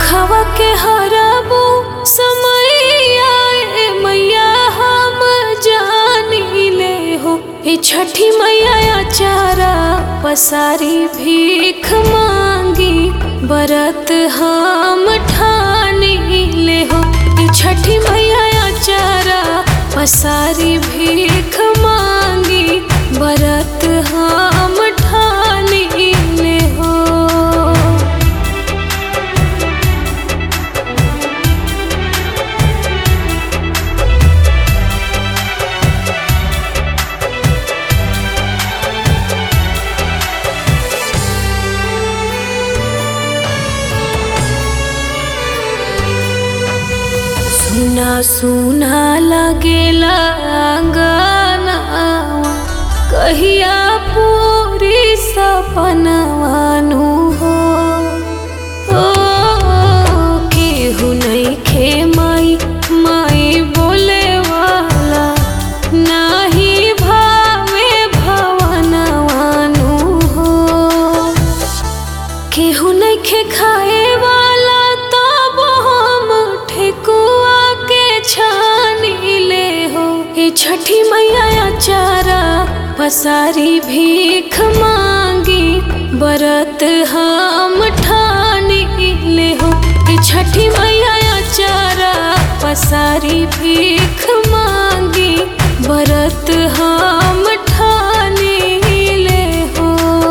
दुखवा के हराबो समैया ए मैया हम जानी ले हो ए छठी मैया चारा पसारी भीख मांगी बरत हम ठानी ले हो ए छठी मैया चारा पसारी भीख मांगी बरत हम ठानी ले हो सुना सुना लगेला अंगनावा कहिया पूरी सपनवानु हो ओ केहू नइखे माई माई बोले वाला नाही भावे भवनवानु हो केहू नइखे खाए वाला तब हम ठेकुआ के छानी ले हो हे छठी मैया चारा पसारी भीख मांगी बरत हम ठानी ले हो हे छठी मैया चारा पसारी भीख मांगी बरत हम ठानी ले हो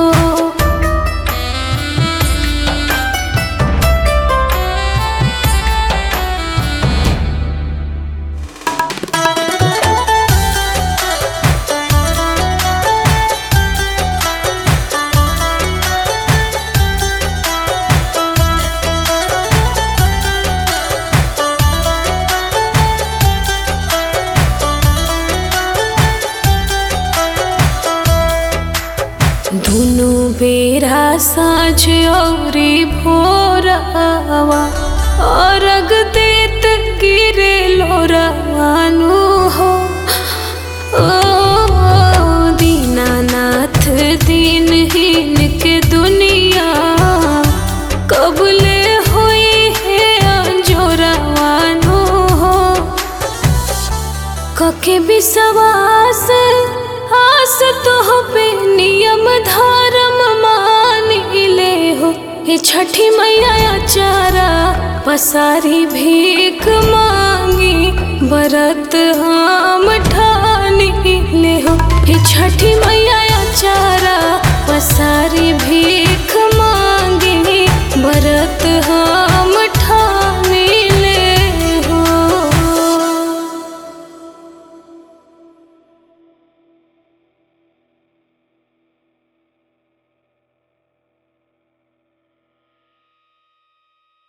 दुनु बेरा साँझ औरी भोरवा अर्घ देत गिरे लोरवानु हो ओ दीनानाथ दीनहीन के दुनिया कबले होई है अंजोरवानु हो कके विश्वास आस तो पे नियम धर्म मान ले हो हे छठी मैया चारा पसारी भीख मांगी बरत हम ठा